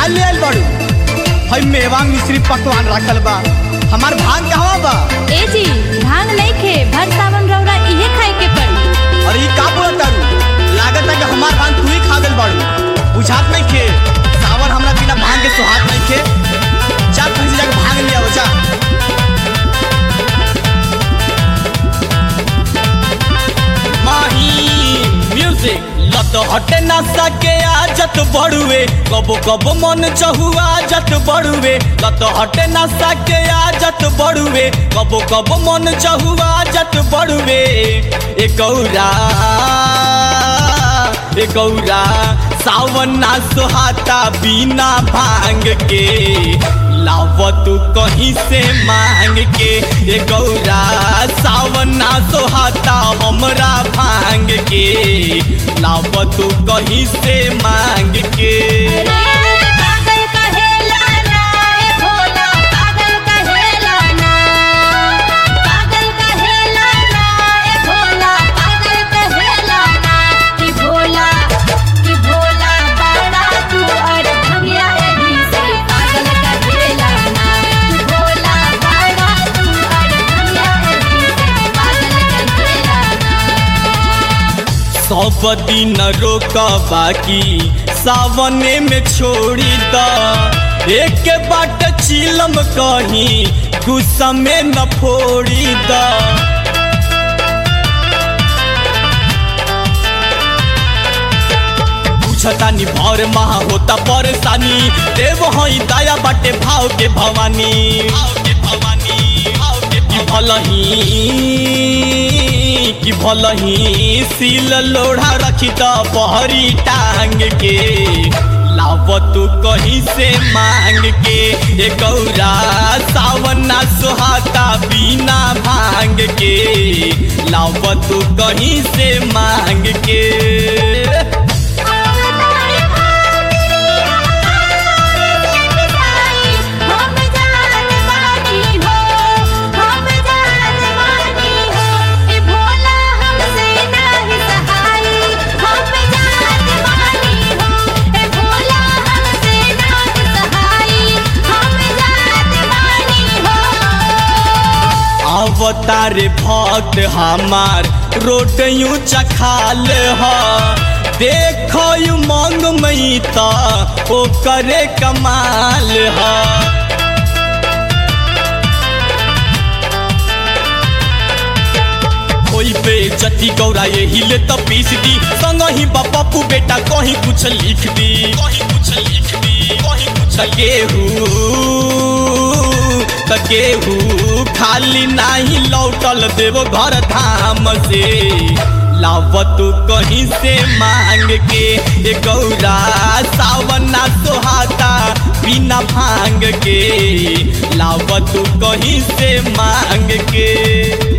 का ले आइल बाड़ू हई मेवा मिश्री पकवान रखल बा हमार भांग कहवा बा ए जी भांग नहीं खे भर सावन रौरा इहे खाए के पड़ी और ई का बोलत तारू लागत है कि हमार भांग तू ही खा गइल बाड़ू बुझात नहीं खे सावन हमरा बिना भांग के सुहात नहीं खे जा कहीं से जाके भांग ले आओ जा माही म्यूजिक लत हटे ना सके आजत बड़ुए कबो कबो मन चहुआ आजत बड़ुए लत हटे ना सके आजत बड़ुए कबो कबो मन चहुआ आजत बड़ुए ए गौरा ए गौरा सावन ना सुहाता बिना भांग के लाव तू कहीं से मांग के ए गौरा सावन ना सोहाता हमरा भांग के लाव तू कहीं से मांग के पागल कहेला ना ए भोला पागल कहेला ना पागल कहेला ना ए भोला पागल कहेला ना कि भोला कि भोला बड़ा तू और भंगिया एही से पागल कहेला ना कि भोला बड़ा तू और भंगिया एही से पागल कहेला ना सब दिन रोक बाकी सावने में छोड़ी द एक बाट चिलम कहीं गुस्सा में न फोड़ी द पूछतानी भर महा होता परेशानी देव हई दया बाटे भाव के भवानी भाव के भवानी भाव के की भलही कि भलही सील लोढ़ा रखी त पहरी टांग के लाव तू कहीं से मांग के ए गौरा सावन ना सुहाता बिना भांग के लाव तू कहीं से मांग के हम जान बानी हो हम जान बानी हो ए भोला हमसे नाही सहाय हम जान बानी हो ए भोला हमसे नाही सहाय हम जान बानी हो अवतार भक्त हमार रोट यूं चखाल ह देखो यू मंग मई त ओ करे कमाल ह कोई पे जति गौरा ये हिले त पीस दी संग ही पप्पू बेटा कहीं कुछ लिख दी कहीं कुछ लिख दी कहीं कुछ गेहू त गेहू खाली नाही लौटल देव घर धाम से लाव तू कहीं से मांग के ए गौरा सावन ना सोहाता बिना भांग के लाव तू कहीं से मांग के